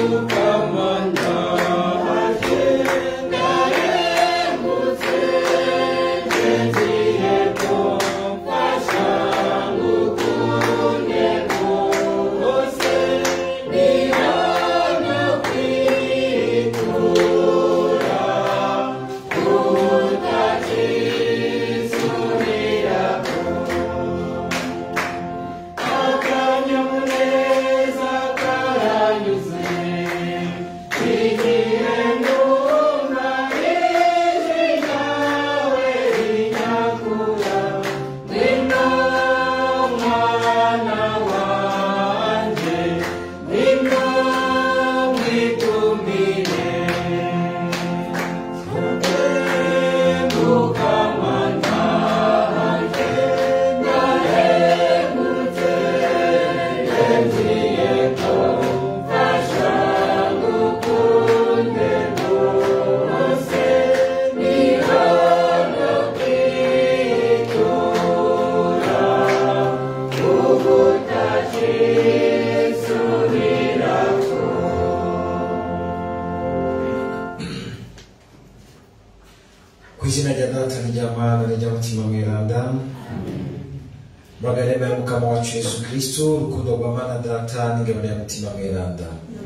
ku izina rya data n'irya mana n'irya mutima mweranda mbagarema ya mukama wacu yesu kristo urukundo rwa mana data n'ingabane ya mutima mweranda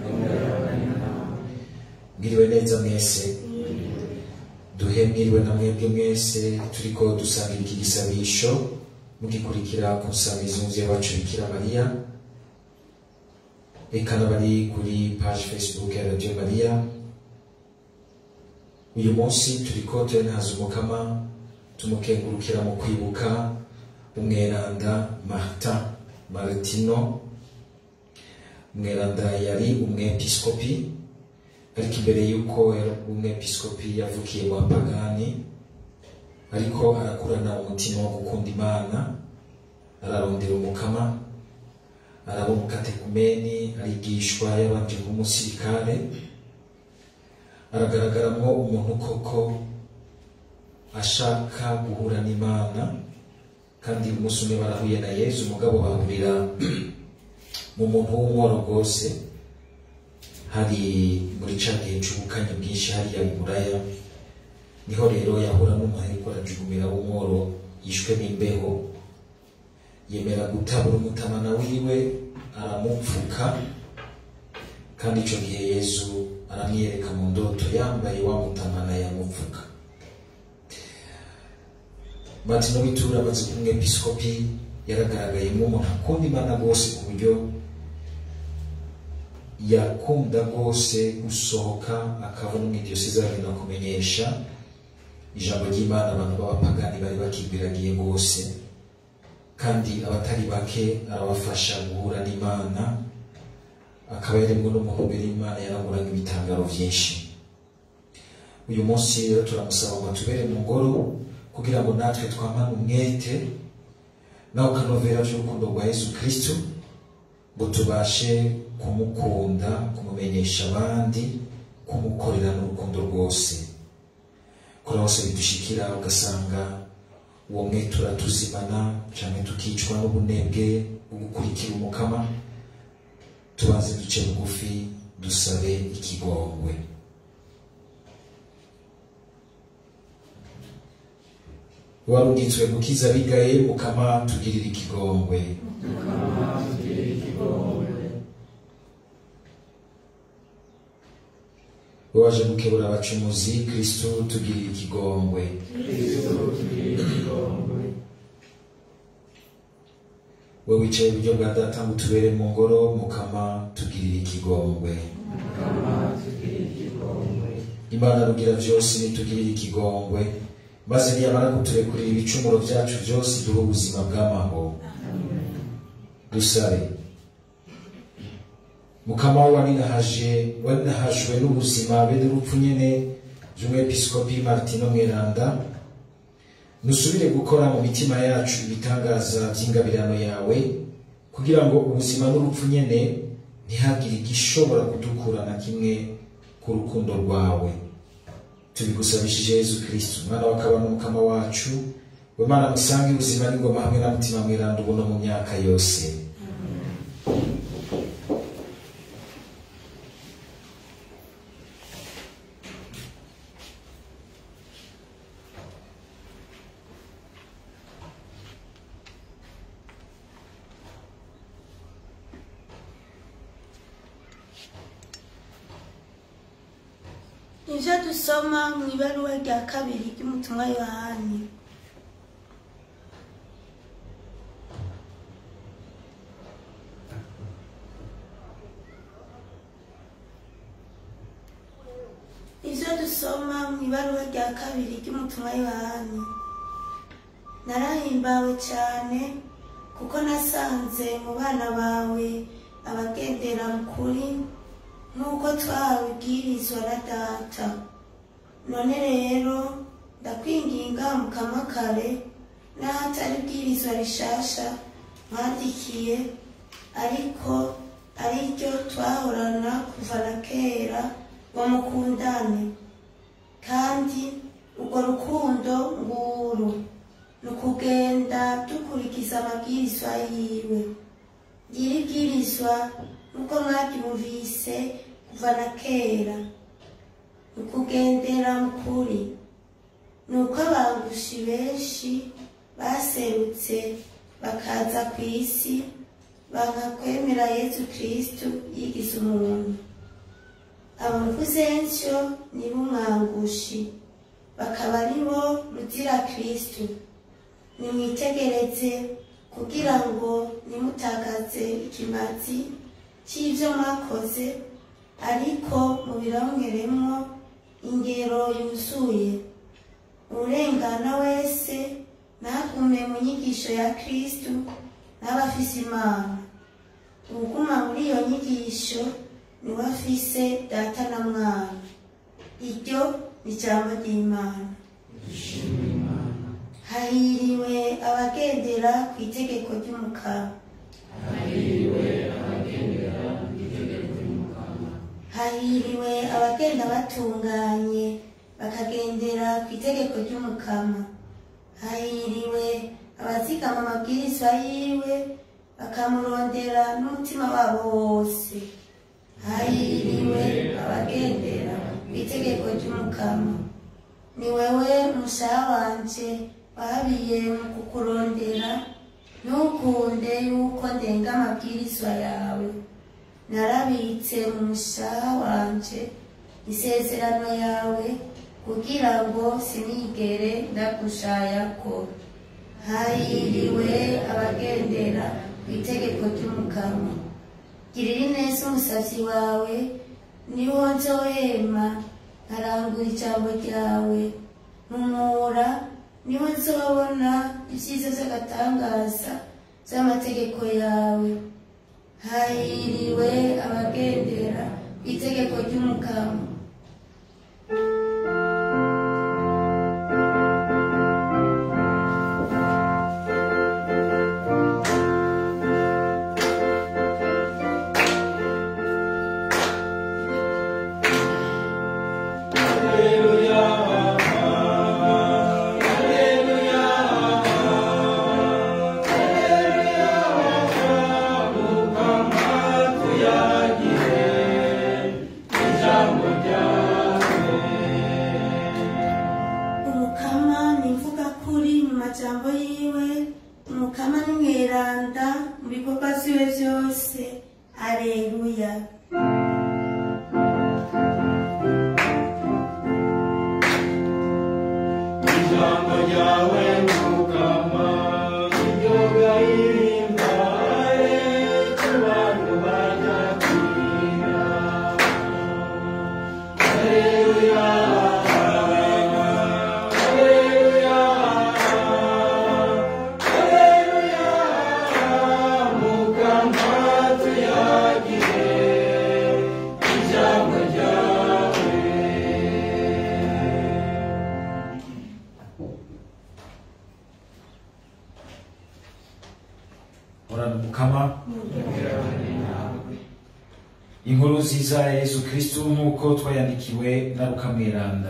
mwiriwe neza mwese duhe mwiriwe na mwebwe mwese turiko dusangira iki gisabisho mugikurikira ku nsamizi y'umuvyeyi wacu bikira mariya eka n'abari kuri page facebook ya radio mariya uyu munsi turiko turenaza umukama tumukengurukira mu kwibuka umweranda martin martino umweranda yari umwepiskopi ariko imbere y'uko yari umwepiskopi yavukiye mu bapagani ariko arakurana umutima wo gukunda imana ararondera umukama araba umukatekumeni arigishwa yabanje kuba umusirikare aragaragaramwo umuntu koko ashaka guhura n'imana kandi umunsi umwe barahuye na yezu umugabo bahurira mu muntu w'umworo rwose hari muri ca gihe c'ubukanye bwinshi hariya i buraya niho rero yahura n'umuntu ariko arajugumira w'umworo yishwe n'imbeho yemera gutabura umutamana wiwe aramupfuka kandi ico gihe yezu aramwiyereka mu ndoto yambaye wa mutamana yamupfuka martino w'itura amaze kuba umwepiskopi yaragaragayemo umuntu akunda imana rwose ku buryo yakunda rwose gusohoka akava no mu idiyoseze agenda kumenyesha ijambo ry'imana abantu b'abapagani bari bakibwiragiye rwose kandi abatari bake arabafasha guhura n'imana akaba yarimwo n'umuntu mbere y'imana yaramuraga ibitangaro byinshi uyu munsi rero turamusaba ngo atubere mu ngoro kugira ngo natwe twamane umwete nawe ukanovera by'urukundo rwa yesu kristo ngo tubashe kumukunda kumumenyesha abandi kumukorera n'urukundo rwose kuri hose bidushikira ugasanga uwo mwete uratuzimana cyane tukicwa n'ubunebwe bwo gukurikira umukama tubanze duce bugufi dusabe ikigongwe warugitswe gukiza bigaye mukama tugirira ikigongwe waje gukebura abacumuzi kristo tugirira ikigongwe we wicaye iburyo bwa data ngo utubere mu ngoro mukama tugirira ikigongwe imana rugira byose nitugirire ikigongwe maze niyamara kuturekurira ibicumuro byacu byose duhe ubuzima bw'amahoro dusabe mukama waninahaje waninahajwe n'ubuzima be n'urupfu nyene by'umwepiskopi martino mweranda nusubire gukora mu mitima yacu ibitangaza by'ingabirano yawe kugira ngo ubuzima n'urupfu nyene ntihagire igishobora kudukura na kimwe ku rukundo rwawe tubigusabishije yezu kristo umwana wakaba n'umukama wacu we mana musange ubuzima n'ingoma hamwe na mutima mweranda ubu no mu myaka yose ivyo dusoma mu ibaruwa rya kabiri ry'umutumwa yohani ivyo dusoma mu ibaruwa rya kabiri ry'umutumwa yohani narahimbawe cyane kuko nasanze mu bana bawe abagendera mu kuri nk'uko twahawe ibwirizwa na data none rero ndakwinginga mukama kare n'ahatari ibwirizwa rishasha mwandikiye ariko ari ryo twahorana kuva na kera ngo mukundane kandi urwo rukundo nguru ni ukugenda dukurikiza amabwirizwa yiwe ngiri bwirizwa nk'uko mwaryumvise kuva na kera ni ukugendera mu kuri ni uko abangushi benshi baserutse bakaza ku isi bakakwemera yezu kristu yigize umuntu abamvuzenshyo ni b'umwangushi bakaba ari bo ruzira kristu nimwitegereze kugira ngo nimutagaze ikimazi cy'ibyo mwakoze ariko mubirongeremo ingero yuzuye urengana wese ntagume mu nyigisho ya kristu n'abafise imana uguma muri iyo nyigisho niwe afise data na mwana iryo ni ijambo ry'imana hahiriwe abagendera ku itegeko ry'umukara hahiriwe abagenda batunganye bakagendera ku itegeko ry'umukama hahiriwe abazigama amabwirizwa yiwe bakamurondera n'umutima wabo wose hahiriwe abagendera ku itegeko ry'umukama ni wewe mushaha wanje wabiye mu kukurondera ntukunde yuko ndenga amabwirizwa yawe narabitse mu mushaha wanje isezerano yawe kugira ngo sinigere ndagushayako hahiriwe abagendera ku itegeko ry'umukama girira ineza umusavyi wawe niwo nzohema nkarangura ijambo ryawe ntumura niho nzobona ibyiza by'agatangaza by'amategeko yawe hahiriwe abagendera ku itegeko ry'umukama umukama ni imvuga kuri mu majambo yiwe umukama ni mweranda mu bikorwa vyiwe vyose aleluya ijambo ryawe mukama iryo gahimbaye ku bantu banyakira Haleluya, haleluya, haleluya, mukama tuyagire ijambo ryawe horana umukama inkuru nziza ya yesu kristu nk'uko twayandikiwe na rukamweranda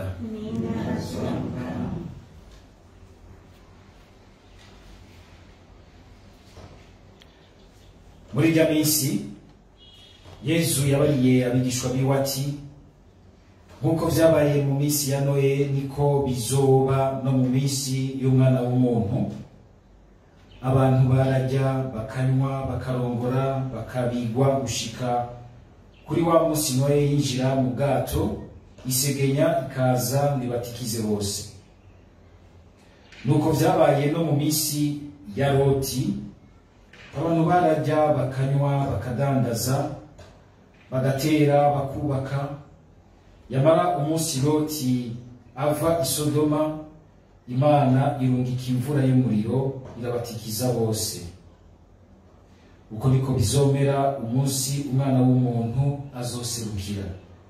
muri irya minsi yesu yabariye abigishwa biwe ati nk'uko vyabaye mu minsi ya noye niko bizoba no mu minsi y'umwana w'umuntu abantu bararya bakanywa bakarongora bakabigwa gushika kuri wa munsi noye yinjira mu bwato isegenya ikaza ngo ibatikize bose nuko vyabaye no mu minsi ya loti abantu bararya bakanywa bakadandaza bagatera bakubaka yamara umunsi loti ava i sodoma imana irungika imvura y'umuriro irabatikiza bose uko niko bizomera umunsi umwana w'umuntu azoserukira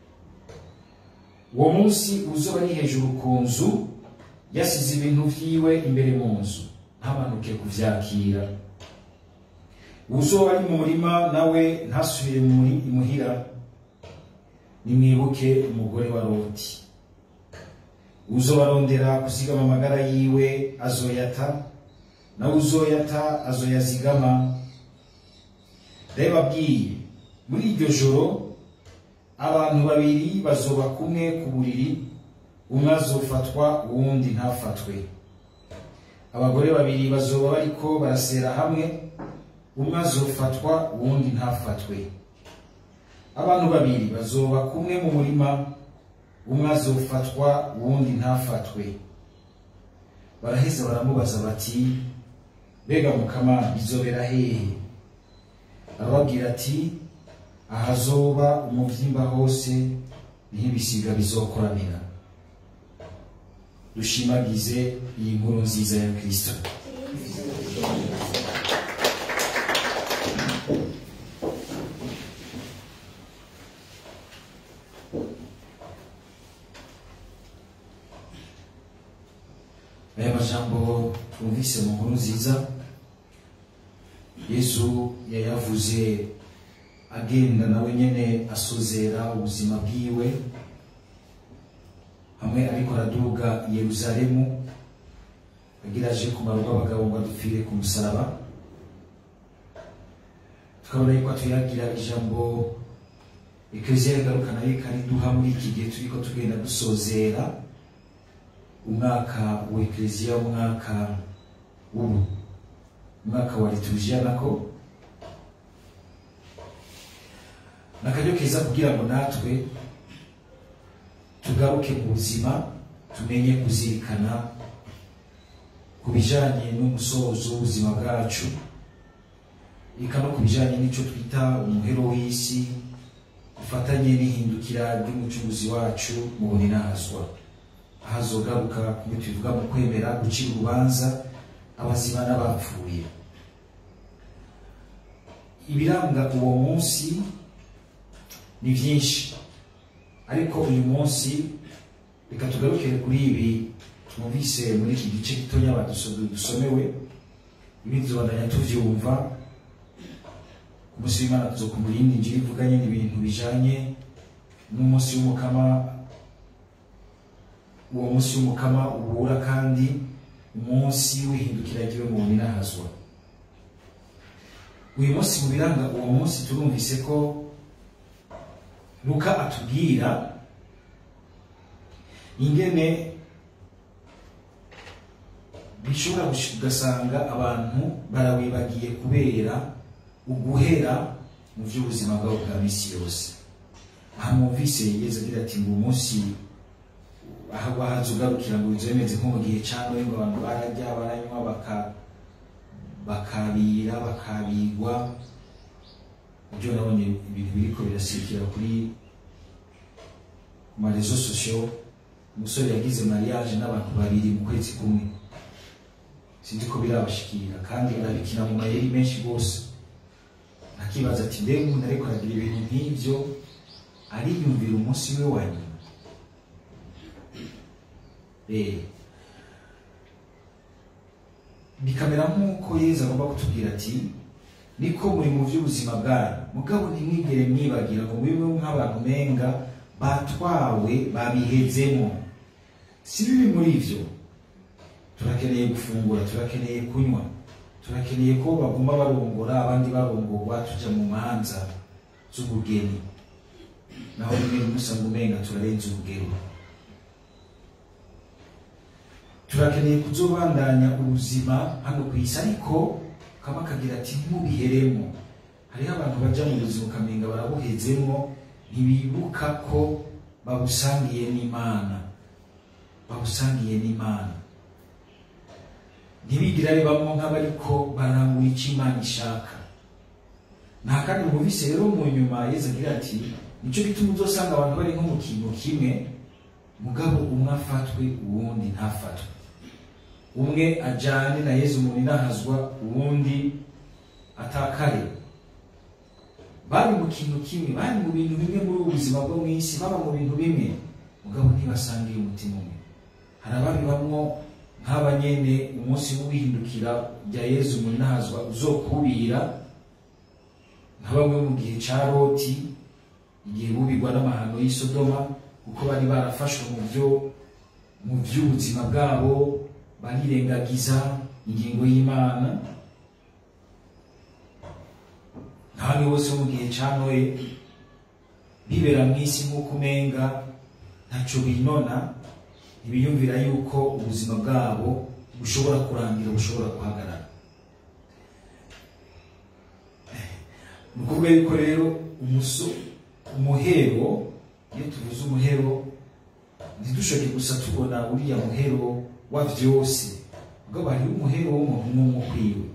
uwo munsi uzoba ari hejuru ku nzu yasize ibintu vyiwe imbere mu nzu ntamanuke kuvyakira uzoba ari mu murima nawe ntasubire muri imuhira nimwibuke umugore wa loti uzobarondera kuzigama amagara yiwe azoyata nawe uzoyata azoyazigama ndabibabwiye muri iryo joro abantu babiri bazoba kumwe ku buriri umwe azofatwa uwundi ntafatwe abagore babiri bazoba bariko barasera hamwe umwe azofatwa uwundi ntafatwe abantu babiri bazoba kumwe mu murima umwe azofatwa uwundi ntafatwe baraheza baramubaza bati mbega mukama bizobera hehe arababwira ati ahazoba umuvyimba hose niho ibisiga bizokoranira dushimagize iyi nkuru nziza ya kristo aya majambo twumvise mu nkuru nziza yesu yayavuze agenda nawe nyene asozera ubuzima bwiwe hamwe ariko araduga i yeruzalemu agira aje kumara rw'abagabo ngo adupfire ku musaraba tukabona yuko atuyagira ijambo ekleziya igaruka nayo ikariduha muri iki gihe turiko tugenda dusozera umwaka wa ekleziya umwaka w'ubu umwaka wa liturujia nako nakaryo keza kugira ngo natwe tugaruke mu buzima tumenye kuzirikana ku bijanye n'umusozo w'ubuzima bwacu eka no ku bijanye n'ico twita umuhero w'isi ufatanye n'ihindukira ry'umucunguzi wacu mu buninahazwa ahazogaruka kumwe tubivuga mu kwemera gucira urubanza abazima n'abapfuye ibiranga uwo munsi ni byinshi ariko uyu munsi reka tugarukire kuri ibi twumvise muri iki gice gitonya baduso- dusomewe ibindi tubandanya tuvyumva ku munsi w'imana tuzokumva iyindi njiri ivuganye n'ibintu bijanye n'umunsi w'umukama uwo munsi w'umukama ubura kandi umunsi w'ihindukira ryiwe mu ninahazwa uyu munsi mu biranga uwo munsi turumvise ko luka atubwira ingene bishobora gush- ugasanga abantu barawibagiye kubera uguhera mu by'ubuzima bwabo bwa misi yose aha mwumvise yigeze agira ati ngo umunsi aho wahaze ugarukira ngo inzu bimeze nko mu gihe cya noye ngo abantu bararya baranywa baka bakabira bakabigwa ibyo nabonye ibintu biriko birasirikira kuri ku marezo sosiyo umusore yagize mariage n'abantu babiri mu kwezi kumwe sinzi ko birabashikira kandi arabikina mu mayeri menshi rwose akibaza ati mbega umuntu ariko aragira ibintu nk'ibyo ariyumvira umunsi we wa nyuma Eh. bikamera nk'uko yezu agomba kutubwira ati niko muri mu by'ubuzima bwanyu mugabo ntimwigere mwibagira ngo mube nk'abantu menga batwawe babihezemo si bibi muri ivyo turakeneye gufungura turakeneye kunywa turakeneye ko baguma barongora abandi barongorwa tuja mu manza z'ubugeni naho rimwe musanga umenga turarenza urugero turakeneye kuzobandanya ubuzima hano ku isi ariko kaba kagira ati ntubiheremo hariho abantu baja mu buzima ukamenga barabuhezemo ntibibuka ko babusangiye n'imana babusangiye n'imana ntibigire bamwe nk'abariko barangura icyo imana ishaka nta kandi bumvise rero mu nyuma yezu agira ati nicyo gituma uzosanga abantu bari nko mu kintu kimwe mugabo umwe afatwe uwundi ntafatwe umwe ajyane na yezu umuntu inahazwa uwundi atakare bari mu kintu kimwe bari mu bintu bimwe muri ubu buzima bwo mu isi baba mu bintu bimwe mugabo ntibasangiye umutima umwe hari ababibamwo nk'abanyene umunsi w'uwihindukira rya yezu umuntu inahazwa uzokubira nka bamwe mu gihe ca loti igihe bubigwa n'amahano y'i sodoma kuko bari barafashwe mu byo mu by'ubuzima bwabo barirengagiza ingingo y'imana nk'abandi bose bo mu gihe ca noye bibera mu isi nk'uko umenga ntaco binona ntibiyumvira yuko ubuzima bwabo bushobora kurangira bushobora guhagarara ni ukuvuga yuko rero umuso umuhero iyo tuvuze umuhero ntidushoke gusa tubona uriya muhero wa vyose mugabo hariho umuhero w'umuntu umwe ukwiwe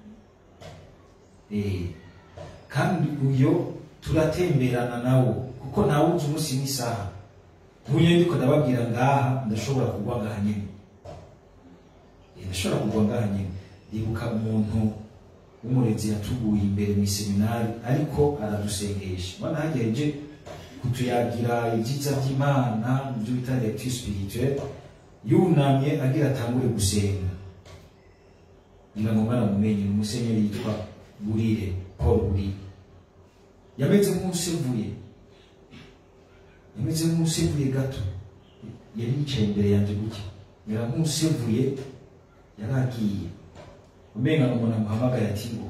Eh, kandi uyo turatemberana nawo kuko ntawuzi umunsi n'isaha nk'uyu ndiko ndababwira ngaha ndashobora kugwa ngaha nyine Eh, ndashobora kugwa ngaha nyine ndibuka umuntu w'umurezi yatuguye imbere mu iseminari ariko aradusengesha mana hagejeje kutuyagira ibyiza by'imana ibyo bita lecture spirituelle yunamye agira atangure gusenga ngira ngo mwaramumenye ni umusenyeri yitwa burire paul burire yameze nk'usevuye yameze nk'usevuye gato yari yicaye imbere yanjye gutya mera nk'usevuye yari agiye umenga ni umuntu amuhamagaye ati ngo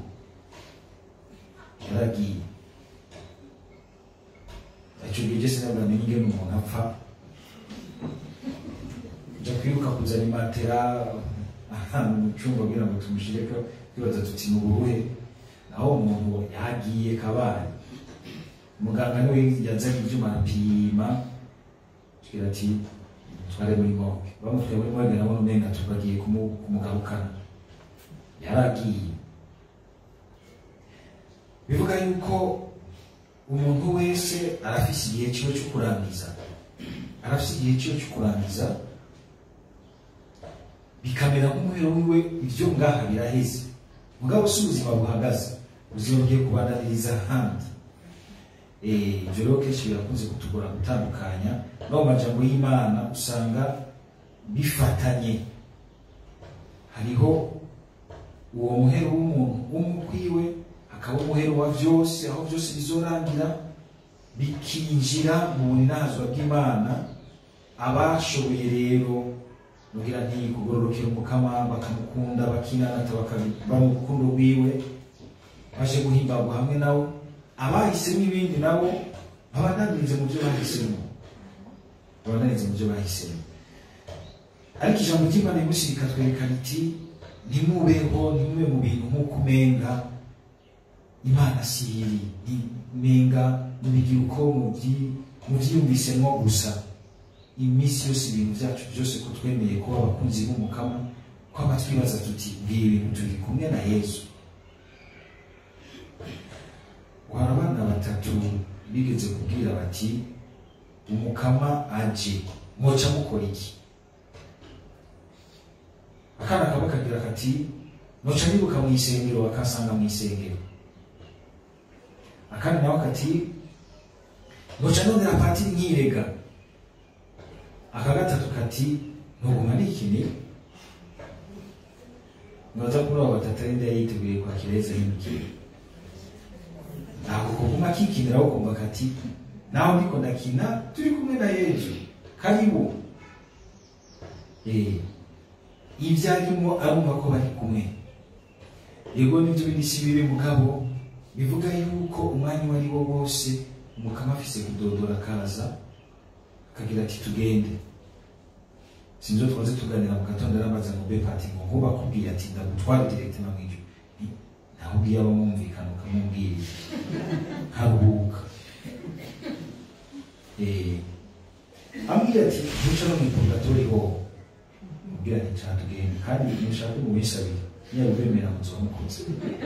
yaragiye icyo gihe cyose ntabwo namenye ingene umuntu apfa nja kwiruka kuzana imatera ahantu mu cyumba kugira ngo tumushyireko twibaza tuti ni uburuhe naho umuntu yagiye kabaye muganga niwe yazanye ibyuma arapima tubwira ati tware muri morgue bamutwaye muri morgue nabona umenga tubagiye kumu- kumugarukana yaragiye bivuga yuko umuntu wese arafise igihe ciwe cyo kurangiza arafise igihe ciwe cyo kurangiza bikamera nk'umuhero wiwe ibyo ngaha biraheze mugabo si ubuzima buhagaze ubuzima bugiye kubananiriza ahandi Eh, ibyo rero kenshi birakunze kutugora gutandukanya no mu majambo y'imana usanga bifatanye hariho uwo muhero w'umuntu w'umukwiwe hakaba umuhero wa byose aho byose bizorangira bikinjira mu bunazwa bw'imana abashoboye rero nugira nti kugororokera umukama bakamukunda bakinanata bakaba mu rukundo rwiwe baje guhimbagwa hamwe nawe abahisemo ibindi nabo babananirize mu byo bahisemo babananirize mu byo bahisemo ariko ijambo ry'imana rimusi rikatwereka riti ntimubeho ntimube mu bintu nk'uko umenga imana si iri ntimenga mubigira uko mubyi- mubyiyumvisemo gusa iminsi yose ibintu byacu byose ko twemeye kuba abakunzi b'umukama kwaba twibaza tuti ngibi bintu turi kumwe na yesu hari abana batatu bigeze kubwira bati umukama aje mwoca mukora iki akana kaba kagira kati noca nibuka mu isengero bakasanga mu isengero akandi nawe kati noca nondera patiri nkirega aka gatatu kati ntuguma nikini noza kuri abo batatu ari ndaya yiteguye kwakira yezu ahindukire ntabwo kuguma kikinira aho kumva kati nawe ndiko ndakina turi kumwe na yezu karibu eh ibyo arimo arumva ko bari kumwe yego nibyo bindi si bibi mugabo bivuga yuko umwanya uwo ari wo wose umukama afise kudodora akaza akagira ati tugende sinzo twaze tuganira mu gatondo arabaza ngo be pati ngo nkuba akubwiye ati ndagutwara direct na mw'ijoro Nti, nawe ubwiye abamwumvikana ukamubwira nkaruhuka Eh, ambwira ati ntuca no mwipurgatori ho mubwira ati nshaka tugende kandi nshaka mu minsi abiri niba ubemera muzoba mukoze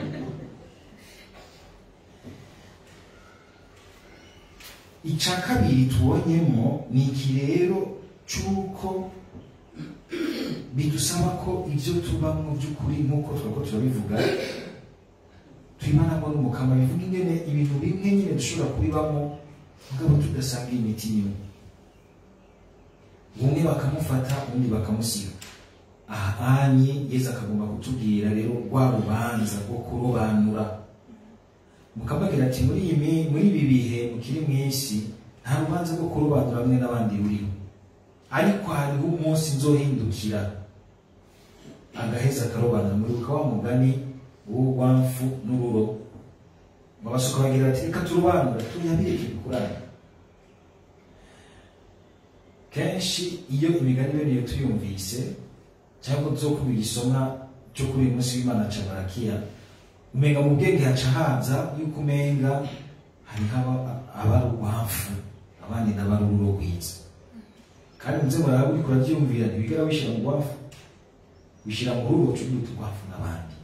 icya kabiri tubonyemo ni iki rero cy'uko bidusaba ko ibyo tubamo by'ukuri nk'uko twako turabivuga twimanamo n'umukama bivuga ingene ibintu bimwe nyine dushobora kubibamo mugabo tudasanga imiti imwe umwe bakamufata undi bakamusiga aha anye yesu akagomba kutubwira rero rwa rubanza rwo kurobanura mukamubwira ati muri iyi mi- muri ibi bihe mukiri mu isi nta rubanza rwo kurobanura bamwe n'abandi ruriho ariko hariho umunsi nzohindukira agaheza akarobanura muribuka wa mugani w'urwamfu n'ururo babasuka bagira bati reka turobanura tuyabireke bikurane kenshi iyo imigani bene iyo tuyumvise cyangwa zo kuba igisomwa cyo kuri uyu munsi w'imana ca barakiya umenga mu bwenge haca haza yuko umenga hariho aba- abari urwamfu abandi n'abari ururo rwiza kandi muze muraba uriko uravyumvira ntibigera wishyira mu rwafu wishyira mu ruro cubyuta urwafu n'abandi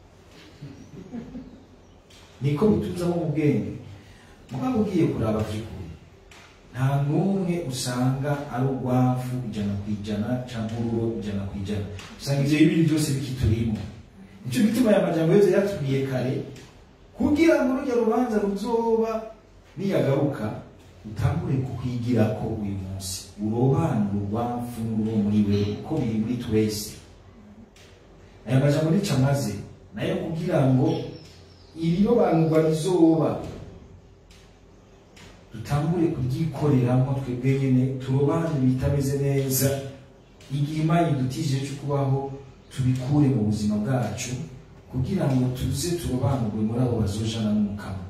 niko bituzamo mu bwenge mugabo ugiye kuraba vy'ukuri nta n'umwe usanga ari urwafu ijana ku ijana cyangwa ururo ijana ku ijana usanga ivyo bibiri byose bikiturimo nico gituma aya majambo yose yatubwiye kare kugira ngo rujya rubanza ruzoba niyagaruka utangure kukwigirako uyu munsi urobanure urwafu n'ururo muri wewe kuko biri muri twese aya majambo nica maze nayo kugira ngo irirobanurwa rizoba dutangure kuryikoreramo twebwe nyine turobanure ibitameze neza igihe imana idutije cyo kubaho tubikure mu buzima bwacu kugira ngo tuze turobanurwe muri abo bazojana n'umukama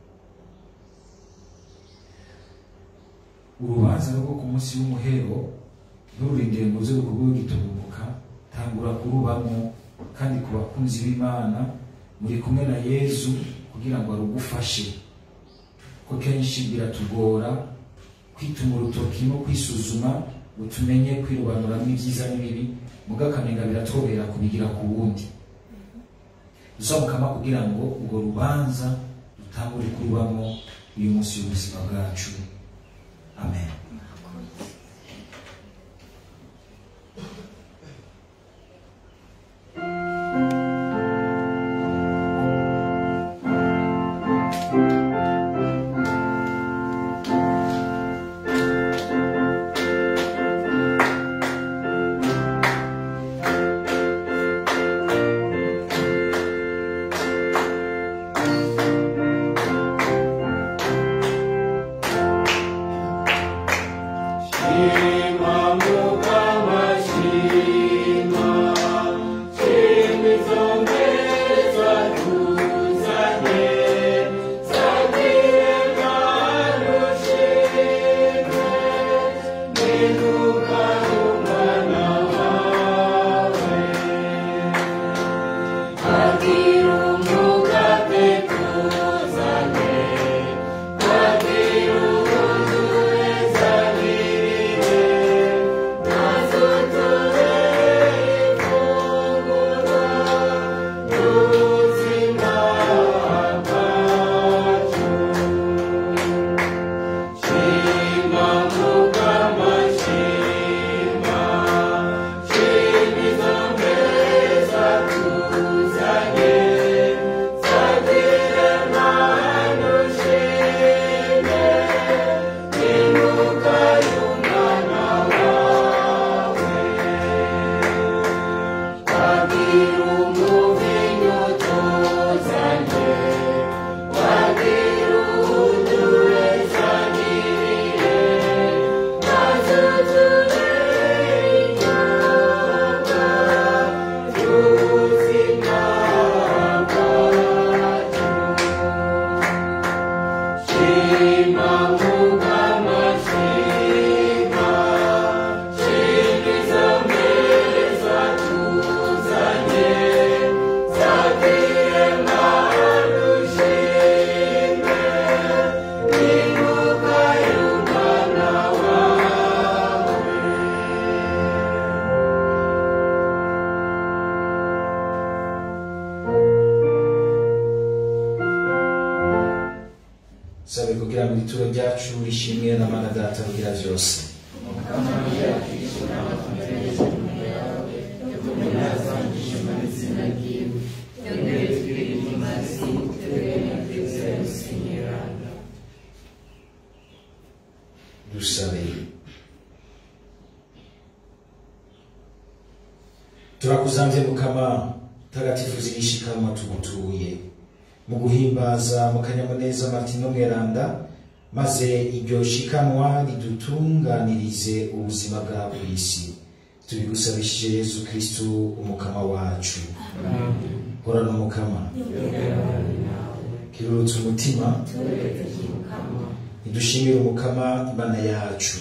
urubanza rwo ku munsi w'umuhero ntururindire ngo uze rukubeho gitubuka tangura kurubamo kandi ku bakunzi b'imana muri kumwe na yezu kugira ngo arugufashe ko kenshi biratugora kwituma urutoki no kwisuzuma ngo tumenye kwirobanuramo ibyiza n'ibibi muga akamenga biratworohera kubigira ku wundi dusabukama kugira ngo urwo rubanza dutangure kurubamo uyu munsi w'ubuzima bwacu amen Shima Mukama Shima Shima Zongeza tuzanye Sagire Manu Shime Ninuka Umwana wawe Agira umugate tuzanye Agira uzurezanire Nazuture ifunguro Y'ubuzima bwacu Shima Mukama Shima Shima izo mbeza tuzanye Sagire manu shime Inuka y'umwana wawe Wagira umuvinyu tuzanye Wagira udurezanire Nazuzure inyota y'ubuzima bwacu Shima Mukama Shima Shima izo mbeza tuzanye Sagire manu shime Inuka y'umwana wawe ryacu rishimwe na mana data rugira byose dusabe turakuzamvye mukama tagatifu zirishikanwa tugutuye mu guhimbaza mu kanyamuneza martino mweranda maze iryo shikanwa ridutunganirize ubuzima bwa buri si tubigusabishije yezu kristu umukama wacu horana umukama kirurutse umutima idushimire umukama imana yacu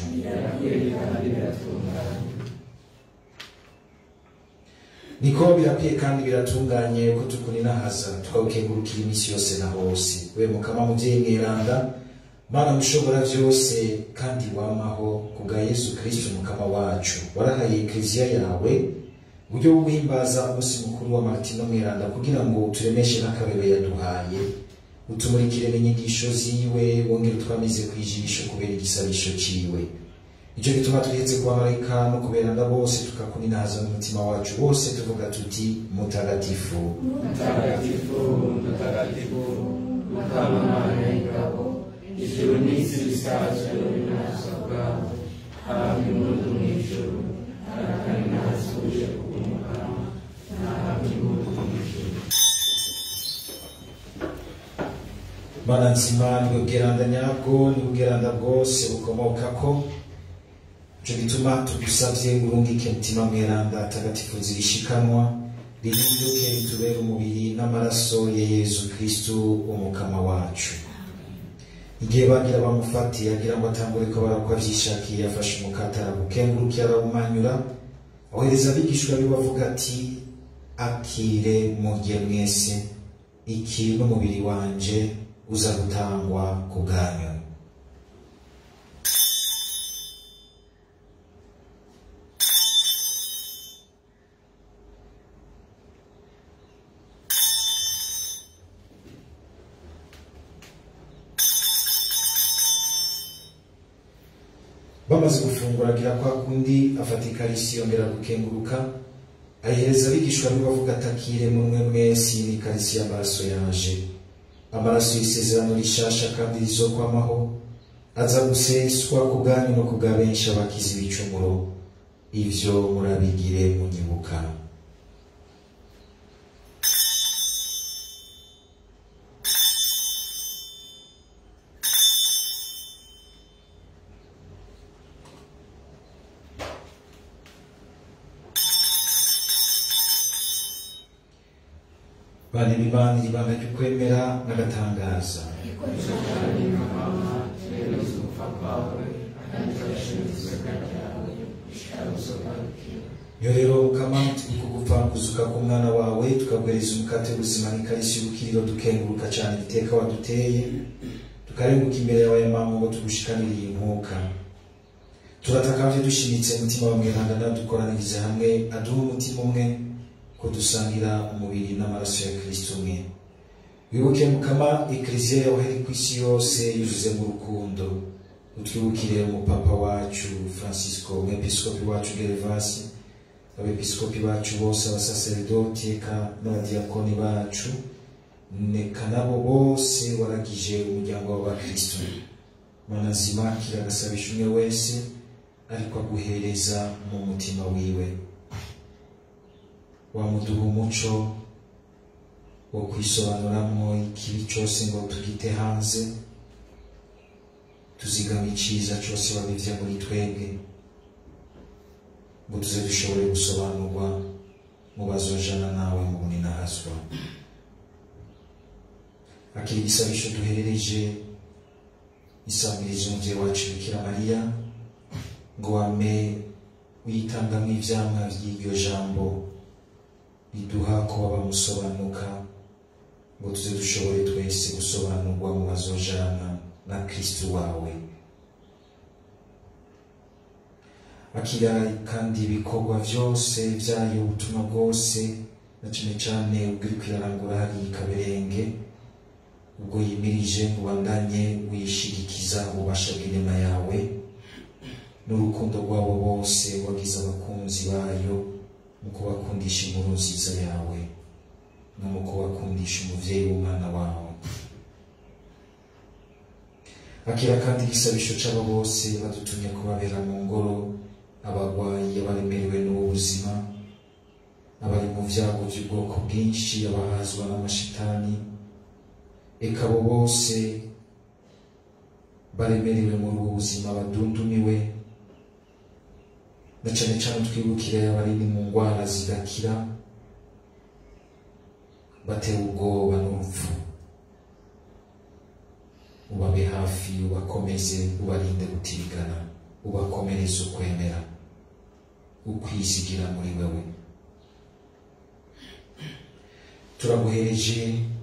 niko birakwiye kandi biratunganye ko tukuninahaza tukawukengurukira iminsi yose na hose we mukama muvyeyi mweranda mana mushobora vyose kandi wamaho kubwa yesu kristo mukama wacu warahaye ekleziya yawe uburyo bwo guhimbaza umunsi mukuru wa martino mweranda kugira ngo uturemeshe n'akabebe yaduhaye utumurikire n'inyigisho ziwe wongere utwamize kwijisho kubera igisabisho ciwe icyo gituma twihetse ku bamarayika no kuberanda bose tukakuninahaza n'umutima wacu wose tuvuga tuti mutagatifu mutagatifu mutagatifu mukama mana y'ingabo ijuru n'isi bisazwe n'ubunasa bwawe hafi mundu mw'ijuru harakari nahasuje kubw'umukama nahafi mundu mw'ijuru mana nzima nibwo bweranda nyabwo nibwo bweranda bwose bukomokako ico gituma tugusavye urungike mutima mweranda tagatifu zirishikanwa rihinduke ritubere umubiri n'amaraso ya yezu kristu umukama wacu igihe bagira bamufatiye agira ngo atangure ko barakwa vyishakiye yafashe umukate arawukengurukira arawumanyura ohereza abigishwa be bavuga ati akire murye mwese iki n'umubiri wanje uza gutangwa ku bwanyu bamaze gufungura agira kwa kundi afata ikarisi yongera gukenguruka ayihereza abigishwa be bavuga atakire mumwe mwese iyi ni ikarisi y'amaraso yanje amaraso y'isezerano rishasha kandi rizokwamaho aza guseswa ku bwanyu no ku bwa benshi abakiza ibicumuro ivyo murabigire munyibuka bane bibanira ibanga ry'ukwemera n'agatangaza yo rero mukama turi kugupfa kuzuka k'umwana wawe tukaguhereza umukate w'ubuzima n'ikarisi y'ubukiriro dukenguruka cyane iteka waduteye tukarenguka imbere yawe ya mama ngo tugushikanire iyi nkuka turatakavye dushimitse umutima wa mweranda nadukoranirize hamwe aduhe umutima umwe ko dusangira umubiri n'amaraso ya kristo umwe wibuke mukama ekleziya yawe iri ku isi yose yuzuze mu rukundo utwibukire umupapa wacu francisco umwepiskopi wacu gervasi abepiskopi bacu bose abasaseredoti eka n'abadiyakoni bacu neka nabo bose waragije umuryango w'abakristo mana nzima kira agasabisha umwe wese ariko aguhereza mu mutima wiwe wamuduha umuco wo kwisobanuramwo ikibi cyose ngo tugite hanze tuzigama iciza cyose wabivya muri twebwe ngo tuze dushobore gusobanurwa mu bazojana nawe mu buninahazwa akiri igisabisho duherereje isamiriza umuvyeyi wacu bikira mariya ngo wame witangamwo ivyamwa vy'iryo jambo riduha kuba bamusobanuka ngo tuze dushobore twese gusobanurwa mu bazojana na kristu wawe akira kandi ibikorwa vyose vyayo ubutumwa bwose na cane cane ubwiri kwirarangura hari kaberenge ubwo yimirije ngo ubandanye wishirikiza ububasha bw'inema yawe n'urukundo rwabo bose wagize abakunzi bayo mu kubakundisha inkuru nziza yawe no mu kubakundisha umuvyeyi w'umwana wawe akira kandi igisabisho c'abo bose badutumye kubabera mu ngoro abarwayi abaremerewe n'ubuzima abari mu vyago vy'ubwoko bwinshi abahazwa n'amashitani eka abo bose baremerewe muri ubu buzima badundumiwe na cane cane twibukire abari mu ngwara zidakira batewe ubwoba n'urupfu ubabe hafi ubakomeze ubarinde gutirigana ubakomereze ukwemera ukwizigira muri wewe turaguhereje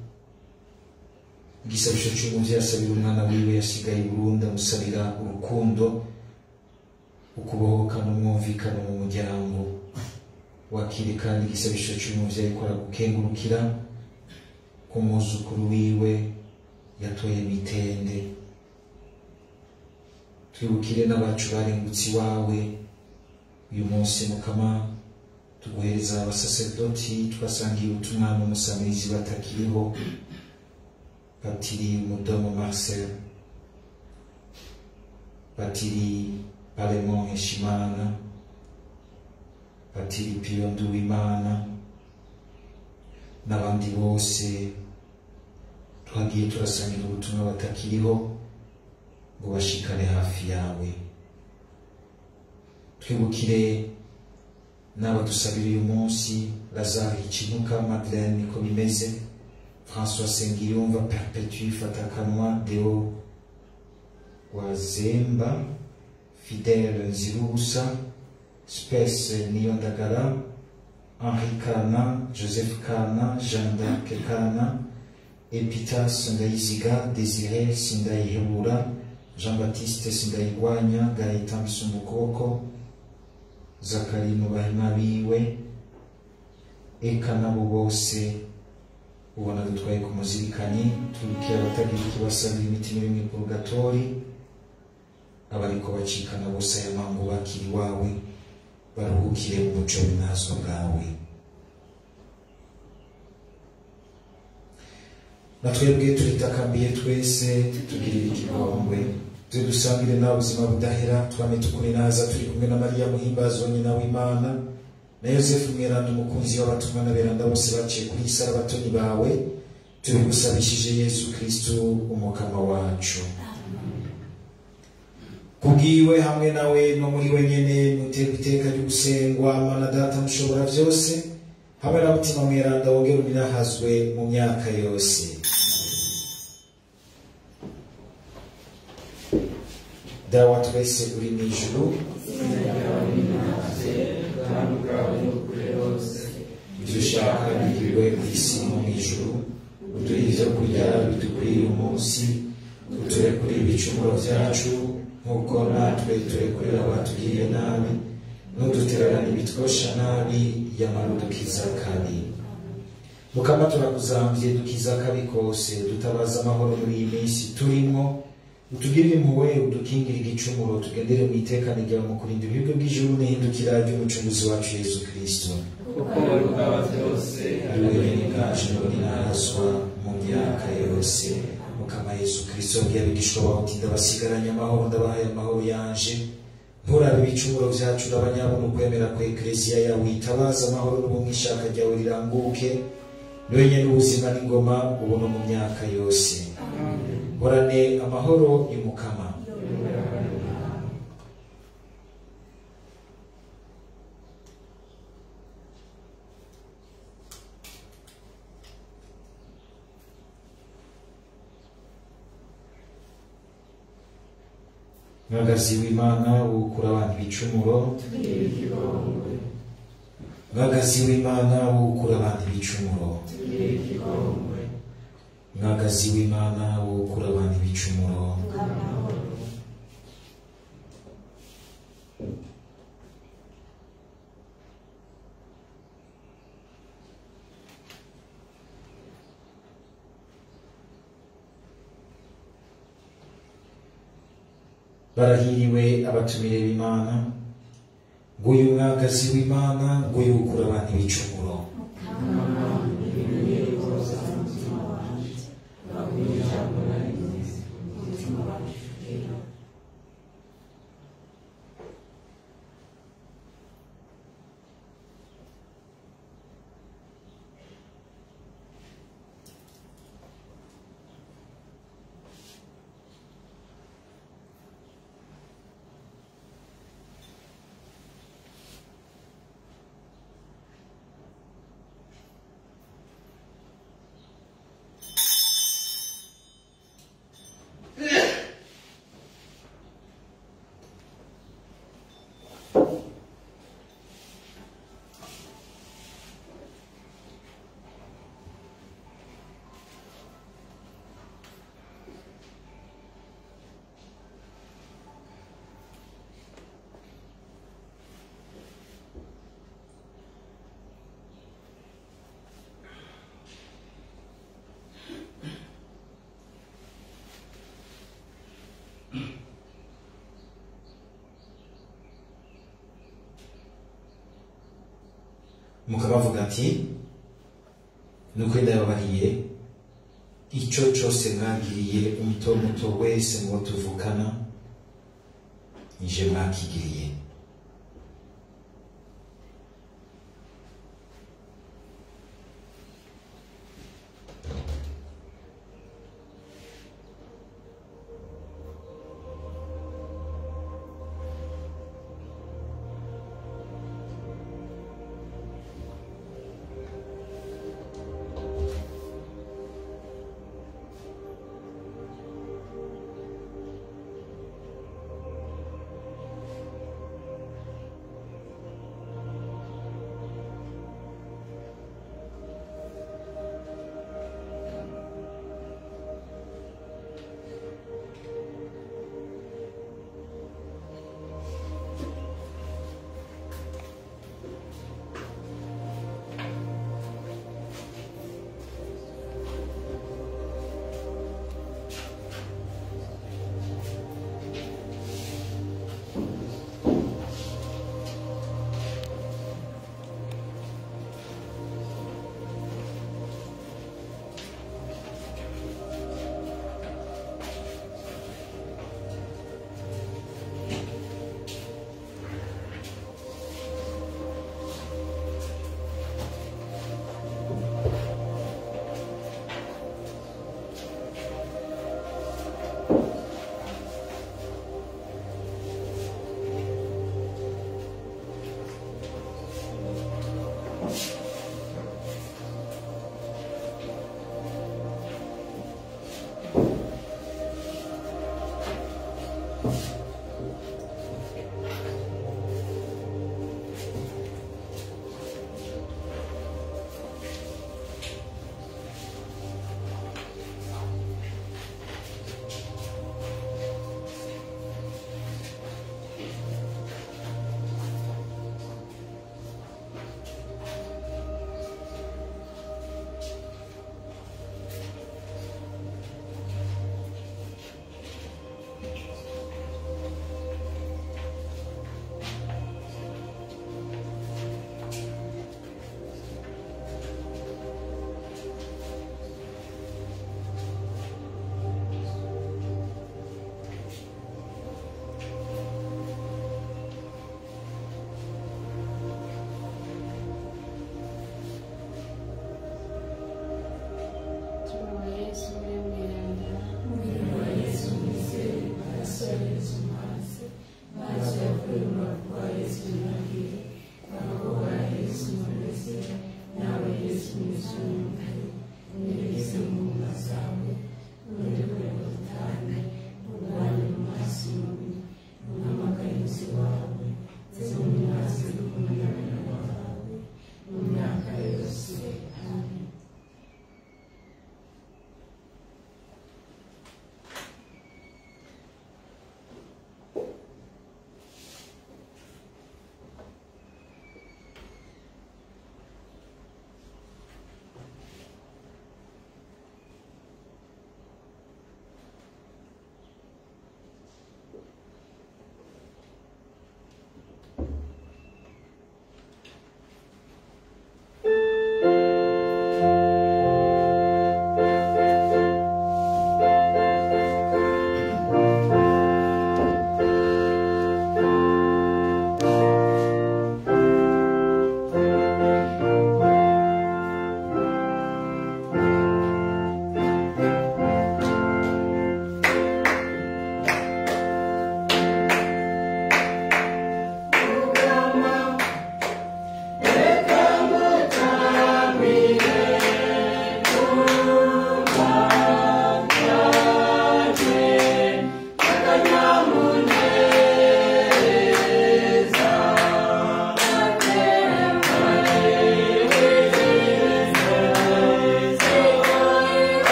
igisabisho cy'umuvyeyi asabira umwana wiwe yasigaye i Burundi amusabira urukundo ukubohoka n'umwumvikano mu muryango wakire kandi igisabisho cy'umuvyeyi kora gukengurukira ku mwuzukuru wiwe yatoye mitende twibukire n'abacu barengutse iwawe uyu munsi mukama tuguhereza abasaserdoti twasangiye ubutumwa n'umusamirizi batakiriho patiri mudomo marcel patiri paremon heshimana patiri piyo nduwimana n'abandi bose twagiye turasangira ubutumwa batakiriho ngo bashikane hafi yawe twibukire n'aba dusabira uyu munsi lazare hikinuka madeleine niko bimeze françois sengiyumva perpetue fatakanwa deo wazemba fidele nzirubusa spese niyondagara henri kana joseph kana jean d'arc kana epitas ndayiziga desire sindayihebura jean baptiste sindayigwanya gaetan bisumukoko zakari mubahima biwe eka nabo bose ubona dutwaye ku muzirikanyi tubikira abatagira ikibasabira imitima iri mu purgatori abariko bacikana bose aya mango bakiri iwawe baruhukire mu muco w'inazo bwawe na twebwe turitakambiye twese tugirire ikigongwe twe dusangire nta buzima budahera twame tukuri naza turi kumwe na mariya muhimbazwa nyina w'imana na yosefu mweranda umukunzi w'abatumwa n'aberanda bose baciye kuri iyi sara abatoni bawe tubigusabishije yesu kristu umukama wacu kubwiwe hamwe nawe no muri we nyene muterwa iteka ryo gusengwa mana data mushobora byose hamwe na mutima mweranda wongera uminahazwe mu myaka yose dawa twese uri mu ijuru ubwami bwawe n'ukuri hose ibyo ushaka bigirwe ku isi no mu ijuru uduhe ibyo kurya bidukwiriye umunsi uturekure ibicumuro byacu nk'uko natwe turekurira abatugiriye nabi ntudutererane ibitwosha nabi yamara udukiza kabi mukama turakuzamvye dukiza kabi kose dutabaza amahoro muri iyi minsi turimo utugirire impuhwe udukingire igicumuro tugendere mu itekane ryawe mu kurinda ibigo by'ijuru n'ihindukira ry'umucunguzi wacu yesu kristo kuko rukaba byose ariwe bwacu none nahazwa mu myaka yose mukama yesu kristo yabwiye abigishwa bawe uti ndabasigaranye amahoro ndabahaye amahoro yanje nturabe ibicumuro byacu urabanyabona ukwemera ku ekleziya yawe itabaza amahoro n'ubumwe ishaka ryawe riranguke niwe nyene ubuzima n'ingoma ubu no mu myaka yose horane amahoro y'umukama mwagazi w'imana wukura abantu ibicumuro igikongwe mwagazi w'imana wukura abantu ibicumuro igikongwe mwagazi w'imana wukura abantu ibicumuro barahiriwe abatumire b'imana nguyu umwagazi w'imana nguyu ukura abantu ibicumuro mukabavuga ati nukuri ndababariye icyo cyose mwagiriye umuto muto wese mu bo tuvukana nije mwakigiriye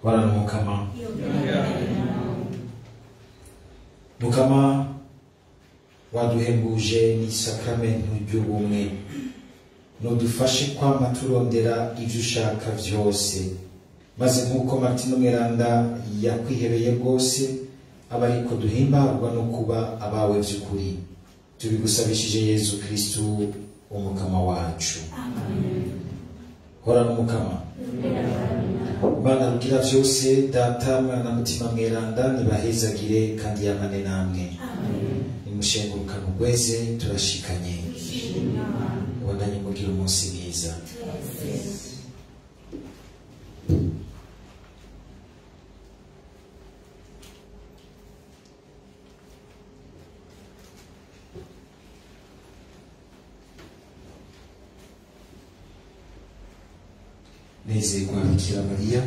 horana umukama mukama waduhembuje n'isakramentu ry'ubumwe nudufashe kwama turondera ibyo ushaka byose maze nk'uko martino mweranda yakwihebeye rwose aba ariko duhimbarwa no kuba abawe by'ukuri tubigusabishije yezu kristu umukama wacu horana umukama Bana rugira byose data mwana mutima mweranda nibahezagire kandi yamane namwe nimushengurukane ugweze turashikanye ubandanye mugira umunsi mwiza nezerwa bikira mariya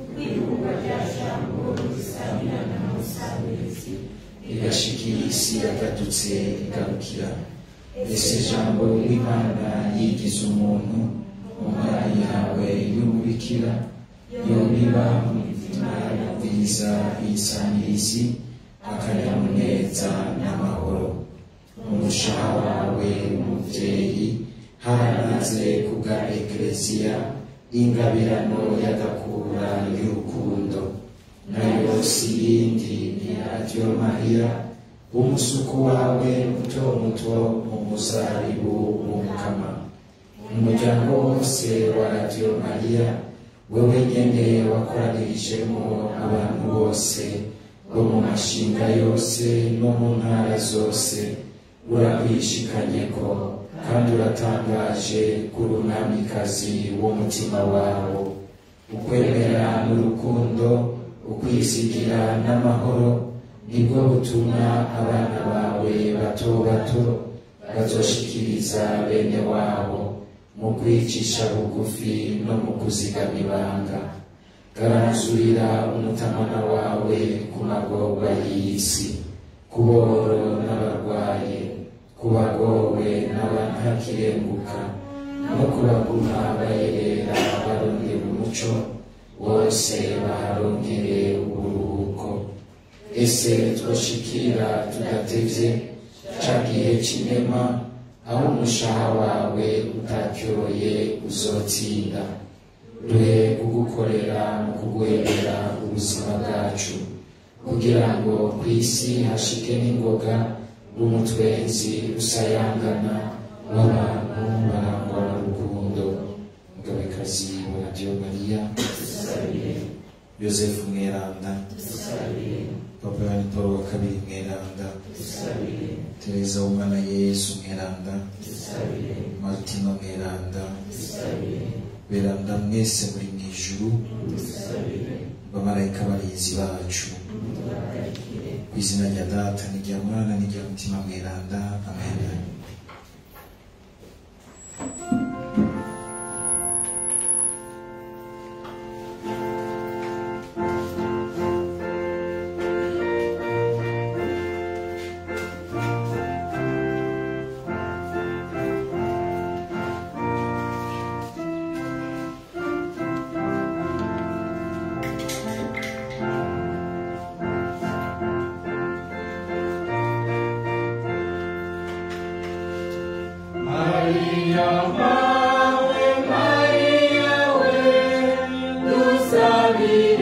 igashikira isi yagadutse igarukira ese jambo w'imana yigize umuntu mu mwanya yawe y'umubikira yobiba mu mitima yumviriza iyisanirizi akanyamuneza n'amahoro umushaha wawe umuvyeyi haranaze kubwa ekleziya ingabirano y'agakura y'urukundo nayo si yindi ni radiyo mariya umusuku wawe muto muto mu muzaribu w'umukama umuryango wose wa radiyo mariya wewe nyene wakoranirijemo abantu bose bo mu mashinga yose no mu ntara zose urakwishikanyeko kandi uratangaje kuri umwamikazi w'umutima wawo ukwemera n'urukundo ukwisigira n'amahoro nibwo butuma abana bawe bato bato bazoshikiriza bene wabo mu kwicisha bugufi no mu kuzigama ibanga garanzurira umutamana wawe ku magorwa y'isi ku boro n'abarwaye ku bagowe n'abantakirenguka no ku baguma bayerera barondera umuco bose baharongere uburuhuko ese twoshikira tudatevye ca gihe c'inema aho umushaha wawe utacyoroye uzotsinda duhe kugukorera mu kuguhebera ubuzima bwacu kugira ngo ku isi hashike n'ingoga n'umutwenzi usayangana w'abantu barangwa n'urukundo mugabekazi wa radiyo mariya yosefu mweranda papa yohani paul wa kabiri mweranda tereza w'umwana yesu mweranda martino mweranda beranda mwese muri mu ijuru bamarayika barinzi bacu ku izina rya data n'irya mwana n'irya mutima mweranda amen Maria, Mawe, Maria, we, tu sabi